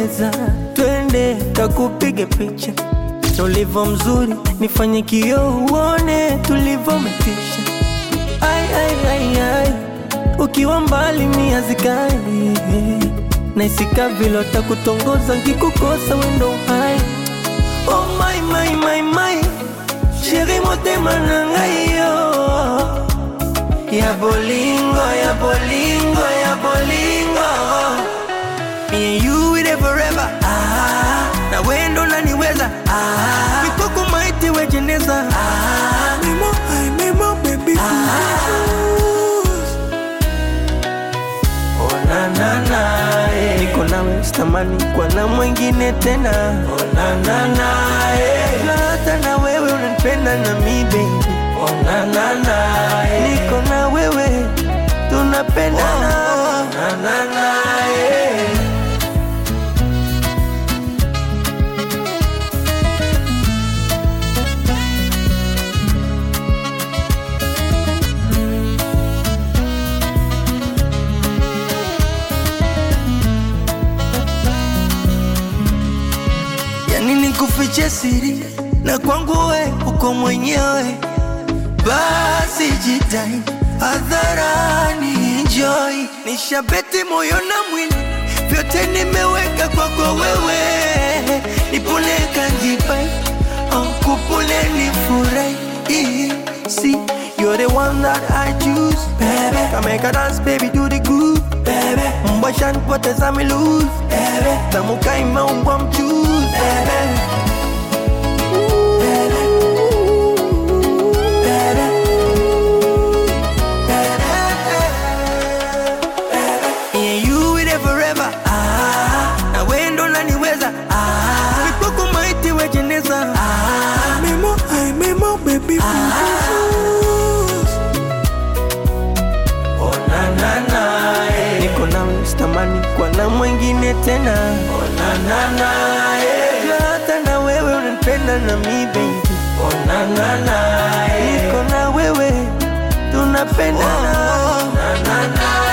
pendeza, twende takupige picha na ulivyo mzuri, nifanye kioo uone tulivyometisha. Ai, ai, ai, ai, ukiwa mbali mia zikali naisika vile watakutongoza nkikukosa wendo hai. Oh my, my, my, my, sheri motema na ngai yo ya bolingo, ya bolingo, ya bolingo Me and you with it forever ah, na wendo naniweza ah, mikoko maiti wejeneza ah, memo, ay, memo, baby Oh, na, na, na, eh. Niko nawe sitamani kwa na mwingine tena oh, na, na, na, eh. Na hata na wewe unanipenda na mi baby oh, na, na, na, eh. Niko na wewe tunapendana oh, na, na, na, eh. yani nikufiche siri na kwangu we uko mwenyewe, basi jitai hadharani, enjoy. Nishabeti moyo na mwili, vyote nimeweka kwako wewe, nipule kanjipai oh, kupule nifurahi See, you're the one that I choose, baby. Come make a dance, baby, do the groove, baby. Mbasha nipoteza mi lose, baby. Tamuka imeumbwa mchuzi, baby. Yeah, you with it forever. Ah, na wendo naniweza. Ah, mikoko maiti wejeneza. Ah, memo, ay, memo, baby. Ah, oh, na, na, na, eh. Niko nawe sitamani kwa na mwingine tena. Oh, na, na, na, eh. Na hata na wewe unanipenda na mi baby. Oh, na, na, na, eh. Niko na wewe tunapendana. Oh, na, na, na,